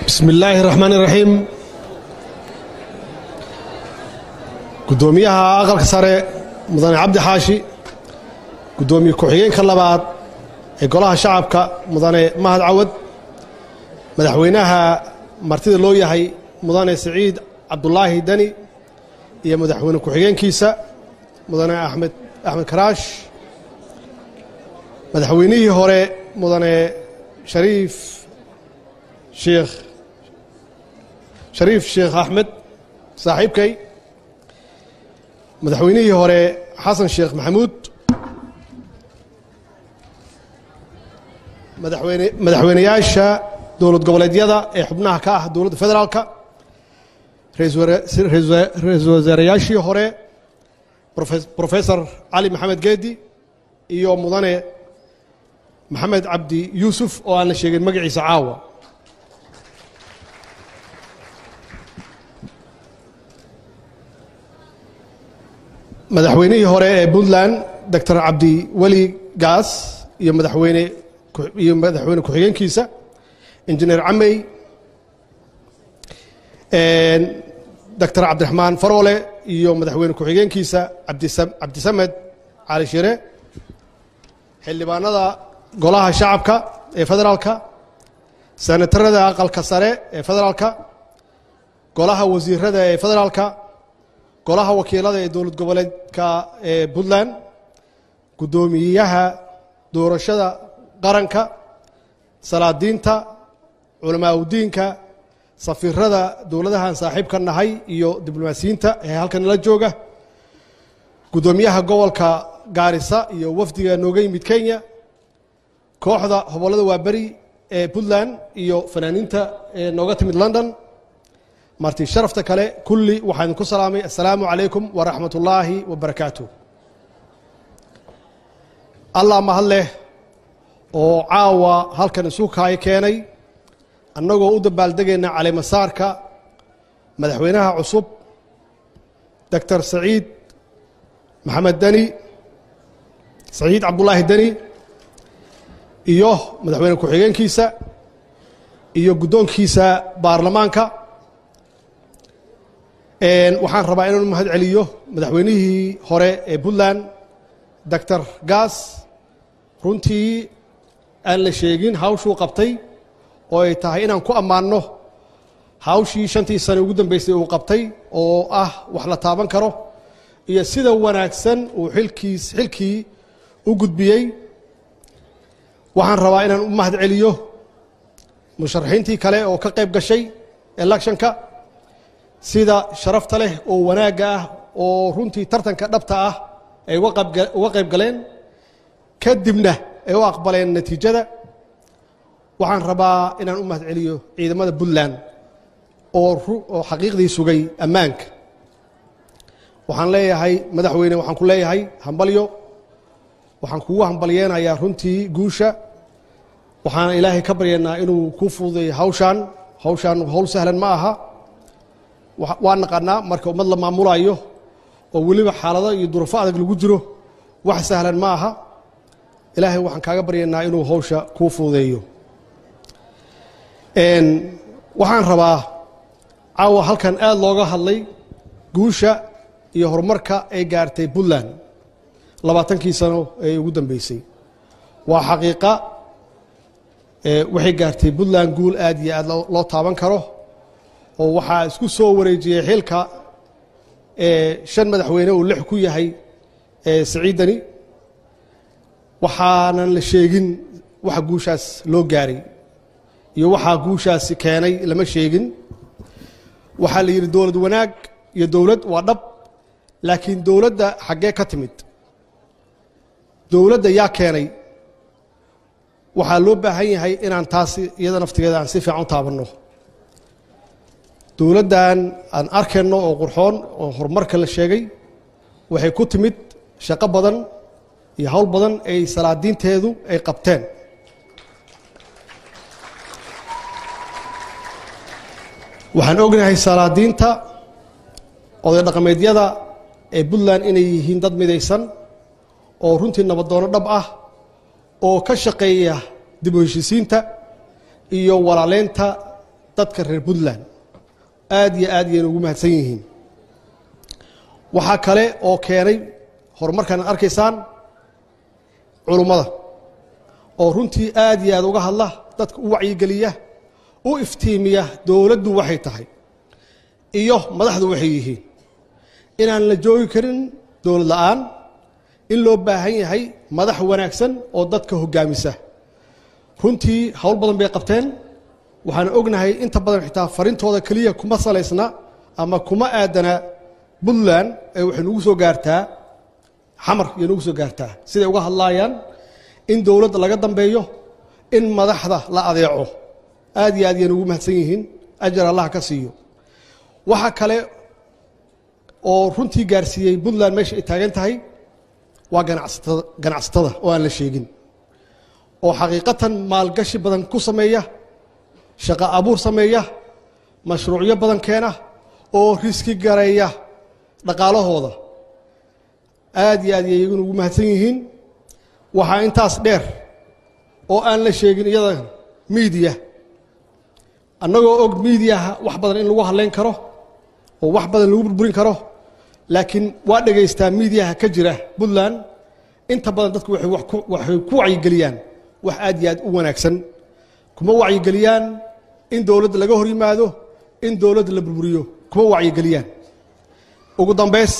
bismi illaahi raxmaan iraxiim guddoomiyaha aqalka sare mudane cabdi xaashi guddoomiye ku-xigeenka labaad ee golaha shacabka mudane mahad cawad madaxweynaha martida loo yahay mudane siciid cabdulaahi deni iyo madaxweyne ku-xigeenkiisa mudane axmed axmed karaash madaxweynihii hore mudane shariif sheekh shariif sheekh axmed saaxiibkay madaxweynihii hore xasan sheekh maxamuud madaxweyne madaxweyneyaasha dowlad goboleedyada ee xubnaha ka ah dowladda federaalka ra-iisul wasaarayaashii hore profesor cali maxamed geedi iyo mudane maxamed cabdi yuusuf oo aan la sheegin magaciisa caawa madaxweynihii hore ee puntland doctor cabdi weli gaas iyo madaxweyne iyo madaxweyne ku-xigeenkiisa injineer camey doctor cabdiraxmaan faroole iyo madaxweyne ku-xigeenkiisa cabdisamed cali shire xildhibaanada golaha shacabka ee federaalka senatarada aqalka sare ee federaalka golaha wasiirada ee federaalka golaha wakiilada ee dowlad goboleedka ee puntland guddoomiyaha doorashada qaranka salaadiinta culamaa udiinka safiirada dowladahan saaxiibka nahay iyo diblomaasiyiinta ee halkan nala jooga guddoomiyaha gobolka gaarisa iyo wafdiga nooga yimid kenya kooxda hobollada waaberi ee puntland iyo fanaaniinta ee nooga timid london marti sharafta kale kulli waxaan idinku salaamay assalaamu calaykum waraxmat ullaahi wabarakaatu allah mahad leh oo caawa halkan isu kaay keenay annagoo u dabaaldegayna caleemasaarka madaxweynaha cusub doctor saciid maxamed deni saciid cabdulaahi deni iyo madaxweyne ku-xigeenkiisa iyo guddoonkiisa baarlamaanka waxaan rabaa inaan mahad celiyo madaxweynihii hore ee puntland doctor gaas runtii aan la sheegin hawshuu qabtay oo ay tahay inaan ku ammaanno hawshii shantii sane ugu dambeysay uu qabtay oo ah wax la taaban karo iyo sida wanaagsan uu xilkiis xilkii u gudbiyey waxaan rabaa inaan u mahad celiyo musharaxiintii kale oo ka qayb gashay electionka sida sharafta leh oo wanaagga ah oo runtii tartanka dhabta ah ay uga qayb galeen kadibna ay u aqbaleen natiijada waxaan rabaa inaan u mahad celiyo ciidamada puntland oo oo xaqiiqdii sugay ammaanka waxaan leeyahay madaxweyne waxaan ku leeyahay hambalyo waxaan kugu hambalyeenayaa runtii guusha waxaan ilaahay ka baryaynaa inuu kuu fududeeyo hawshaan hawshaan hawl sahlan ma aha waa naqanaa marka ummad la maamulayo oo weliba xaalado iyo durufo adag lagu jiro wax sahlan ma aha ilaahay waxaan kaaga baryaynaa inuu hawsha kuu fududeeyo waxaan rabaa caawa halkan aad looga hadlay guusha iyo horumarka ay gaartay puntland labaatankii sano ee ugu dambeysay waa xaqiiqa waxay gaartay puntland guul aad iyo aad loo taaban karo oo waxaa isku soo wareejiyey xilka shan madaxweyne uu lix ku yahay siciidani waxaanan la sheegin waxa guushaas loo gaaray iyo waxaa guushaasi keenay lama sheegin waxaa la yidhi dowlad wanaag iyo dowlad waa dhab laakiin dowladda xaggee ka timid dowladda yaa keenay waxaa loo baahan yahay inaan taasi iyada naftigeeda aan si fiican u taabanno dowladdan aan arkayno oo qurxoon oo horumarka la sheegay waxay ku timid shaqo badan iyo howl badan ay salaadiinteedu ay qabteen waxaan ognahay salaadiinta oday dhaqameedyada ee puntland inay yihiin dad midaysan oo runtii nabadoono dhab ah oo ka shaqeeya dib u heshisiinta iyo walaaleynta dadka reer puntland aad iyo aad yayna ugu mahadsan yihiin waxaa kale oo keenay horumarkan ad arkaysaan culummada oo runtii aad iyo aad uga hadla dadka u wacyigeliya u iftiimiya dowladdu waxay tahay iyo madaxdu waxay yihiin inaan la joogi karin dowlad la'aan in loo baahan yahay madax wanaagsan oo dadka hoggaamisa runtii howl badan bay qabteen waxaan ognahay inta badan xitaa farintooda keliya kuma salaysna ama kuma aadana puntland ee waxay nagu soo gaartaa xamar iyo nagu soo gaartaa siday uga hadlaayaan in dowladda laga dambeeyo in madaxda la adeeco aad iyo aad yayna ugu mahadsan yihiin ajar allah ka siiyo waxaa kale oo runtii gaarsiiyey puntland meesha ay taagan tahay waa ganacsatada ganacsatada oo aan la sheegin oo xaqiiqatan maalgashi badan ku sameeya shaqo abuur sameeya mashruucyo badan keena oo riski gareeya dhaqaalahooda aad iyo aad yay iyaguna ugu mahadsan yihiin waxaa intaas dheer oo aan la sheegin iyada miidiya annagoo og miidiyaha wax badan in lagu hadlayn karo oo wax badan lagu burburin karo laakiin waa dhegaystaa miidiyaha ka jira puntland inta badan dadku waxay waxay ku wacyigeliyaan wax aad iyo aad u wanaagsan kuma wacyigeliyaan in dowladda laga hor yimaado in dowladda la burburiyo kuma wacyigeliyaan ugu dambays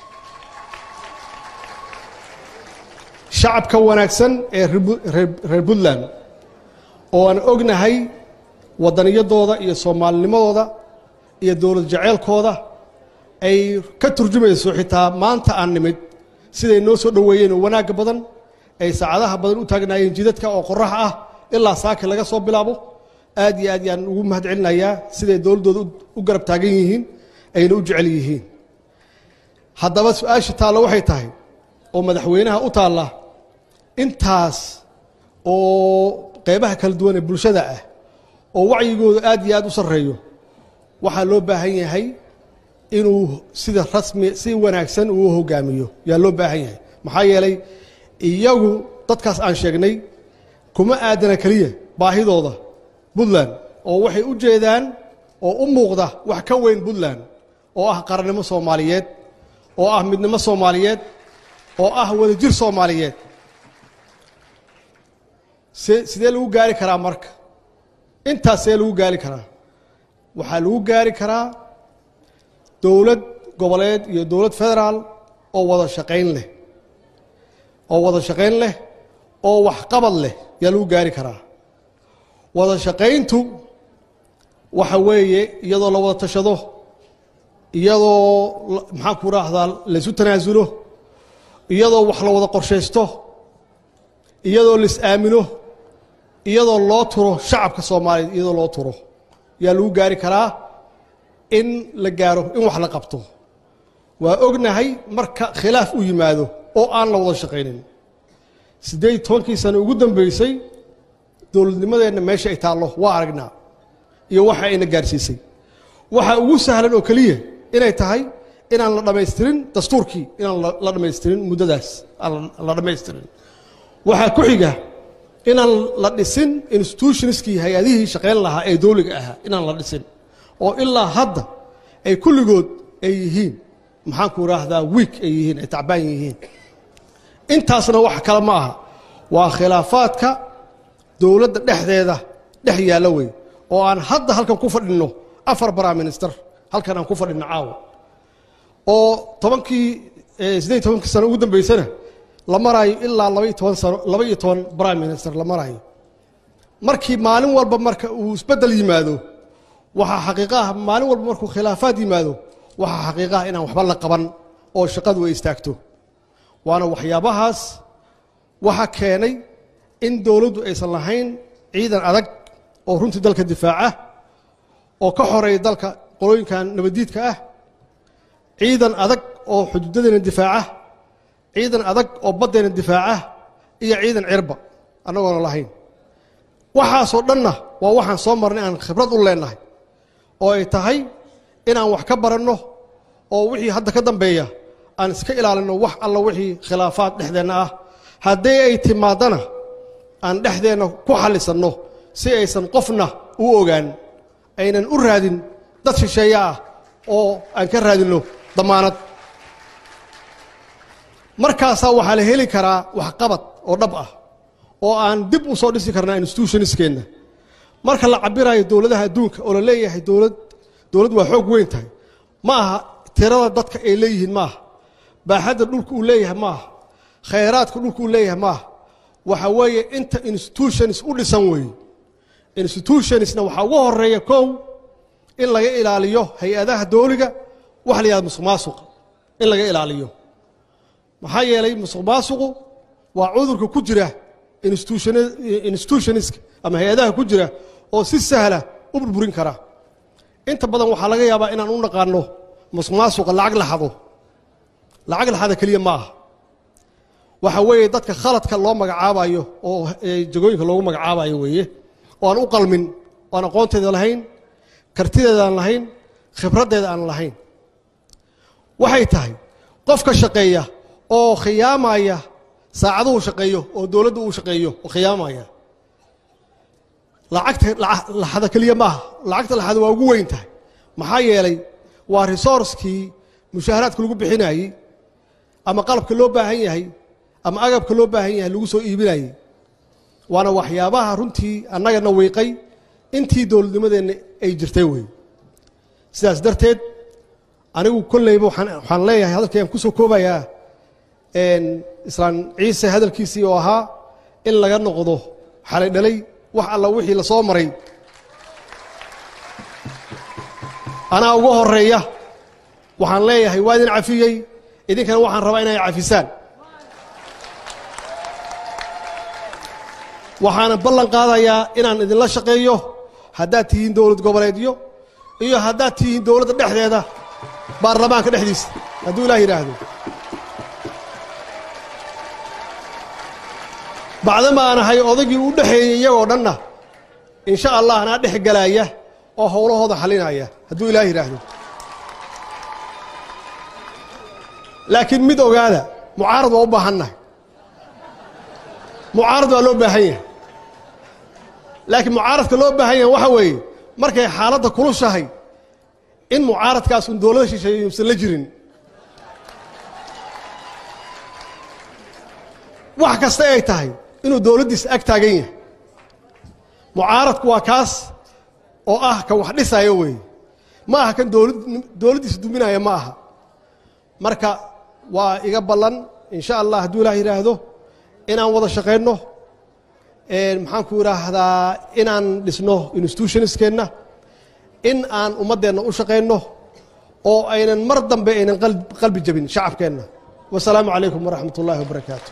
shacabka wanaagsan ee reer puntland oo aan ognahay waddaniyadooda iyo soomaalinimadooda iyo dowlad jaceylkooda ay ka turjumayso xitaa maanta aan nimid siday noo soo dhoweeyeen oo wanaagga badan ay saacadaha badan u taagnaayeen jidadka oo qorax ah ilaa saaki laga soo bilaabo aad iyo aad yaan ugu mahad celinayaa siday dowladdooda u garab taagan yihiin ayna u jecel yihiin haddaba su-aasha taalla waxay tahay oo madaxweynaha u taalla intaas oo qeybaha kala duwan ee bulshada ah oo wacyigooda aad iyo aad u sarreeyo waxaa loo baahan yahay inuu sida rasmi si wanaagsan uu hogaamiyo yaa loo baahan yahay maxaa yeelay iyagu dadkaas aan sheegnay kuma aadana keliya baahidooda puntland oo waxay u jeedaan oo u muuqda wax ka weyn puntland oo ah qarannimo soomaaliyeed oo ah midnimo soomaaliyeed oo ah wadajir soomaaliyeed se sidee lagu gaari karaa marka intaas see lagu gaari karaa waxaa lagu gaari karaa dowlad goboleed iyo dowlad federaal oo wada shaqayn leh oo wada shaqayn leh oo waxqabad leh yaa lagu gaari karaa wada shaqayntu waxa weeye iyadoo la wada tashado iyadoo maxaan ku raahdaa laysu tanaasulo iyadoo wax la wada qorshaysto iyadoo lais aamino iyadoo loo turo shacabka soomaaliyeed iyadoo loo turo yaa lagu gaari karaa in la gaaro in wax la qabto waa ognahay marka khilaaf u yimaado oo aan la wada shaqaynin siddeed tobankii sano ugu dambeysay dowladnimadeenna meesha ay taallo waa aragnaa iyo waxa ayna gaarsiisay waxaa ugu sahlan oo keliya inay tahay inaan la dhammaystirin dastuurkii inaan la dhammaystirin muddadaas aan la dhammaystirin waxaa ku xiga inaan la dhisin institutionskii hay-adihii shaqayn lahaa ee dowliga ahaa inaan la dhisin oo ilaa hadda ay kulligood ay yihiin maxaanku idhaahdaa wiik ay yihiin ay tacbaan yihiin intaasna wax kale ma aha waa khilaafaadka dowladda dhexdeeda dhex yaalla wey oo aan hadda halkan ku fadhinno afar prime minister halkan aan ku fadhinno caawa oo tobankii siddeed tobankii sano ugu dambeysana la maraayo ilaa labaiyo toban sano laba iyo toban prime minister la maraayo markii maalin walba marka uu isbeddel yimaado waxaa xaqiiqa ah maalin walba markuu khilaafaad yimaado waxaa xaqiiqa ah inaan waxba la qaban oo shaqadu ay istaagto waana waxyaabahaas waxa keenay in dowladdu aysan lahayn ciidan adag oo runtii dalka difaaca oo ka xoreeya dalka qolooyinkan nabaddiidka ah ciidan adag oo xuduudadeena difaaca ciidan adag oo baddeena difaaca iyo ciidan cirba annagoona lahayn waxaasoo dhanna waa waxaan soo marnay aan khibrad u leennahay oo ay tahay inaan wax ka baranno oo wixii hadda ka dambeeya aan iska ilaalinno wax alla wixii khilaafaad dhexdeenna ah haddii ay timaadana aan dhexdeenna ku xallisanno si aysan qofna u ogaan aynan u raadin dad shisheeye ah oo aan ka raadinno damaanad markaasaa waxaa la heli karaa waxqabad oo dhab ah oo aan dib u soo dhisi karnaa institutionskeenna marka la cabirayo dowladaha adduunka oo la leeyahay dowlad dowladd waa xoog weyn tahay ma aha tirada dadka ay leeyihiin ma aha baaxadda dhulka uu leeyahay ma aha khayraadka dhulka uu leeyahay ma aha waxa weeye inta institutions u dhisan weeye institutionsna waxaa ugu horeeya kow in laga ilaaliyo hay-adaha dowliga waxa la yihahda musuq maasuqa in laga ilaaliyo maxaa yeelay musuq maasuqu waa cudurka ku jira institutionska ama hay-adaha ku jira oo si sahla u burburin kara inta badan waxaa laga yaabaa inaan u naqaano musuq maasuqa lacag laxado lacag laxada keliya ma aha waxa weeye dadka khaladka loo magacaabayo oo jagooyinka loogu magacaabayo weeye oo aan u qalmin oo aan aqoonteeda lahayn kartideeda aan lahayn khibraddeeda aan lahayn waxay tahay qofka shaqeeya oo khiyaamaya saacaduhu shaqeeyo oo dowladda uu shaqeeyo oo khiyaamaya lacagta laxada keliya maaha lacagta laxada waa ugu weyn tahay maxaa yeelay waa resourcekii mushaaharaadka lagu bixinayey ama qalabka loo baahan yahay ama agabka loo baahan yahay lagu soo iibinayey waana waxyaabaha runtii annagana wiiqay intii dowladnimadeenna ay jirtay wey sidaas darteed anigu kolleyba waxaan leeyahay hadalkayaan ku soo koobayaa islaan ciise hadalkiisii oo ahaa in laga noqdo xalay dhalay wax alla wixii la soo maray anaa uga horeeya waxaan leeyahay waa idin cafiyey idinkana waxaan rabaa inay cafisaan waxaana ballan qaadayaa inaan idinla shaqeeyo haddaad tihiin dowlad goboleedyo iyo haddaad tihiin dowladda dhexdeeda baarlamaanka dhexdiisa hadduu ilaah yidhaahdo bacdama aan ahay odaygii u dhexeeyey iyagoo dhanna insha allah anaa dhex galaaya oo howlahooda xalinaya hadduu ilaah yidhaahdo laakiin mid ogaada mucaarad waa u baahannahay mucaarad waa loo baahan yahay laakiin mucaaradka loo baahan yahay waxa weeye markay xaaladda kulushahay in mucaaradkaas un dowlada shisheeye yuusan la jirin wax kasta ay tahay inuu dowladdiisa ag taagan yahay mucaaradku waa kaas oo ah ka wax dhisaya weeye ma aha kan dowlad dowladdiisa duminaya ma aha marka waa iga ballan insha allah hadduu ilaah yidhaahdo inaan wada shaqayno maxaanku idhaahdaa inaan dhisno institutionskeenna in aan ummaddeenna u shaqayno oo aynan mar dambe aynan qalbi jabin shacabkeenna wasalaamu calaykum waraxmat ullahi wabarakaatu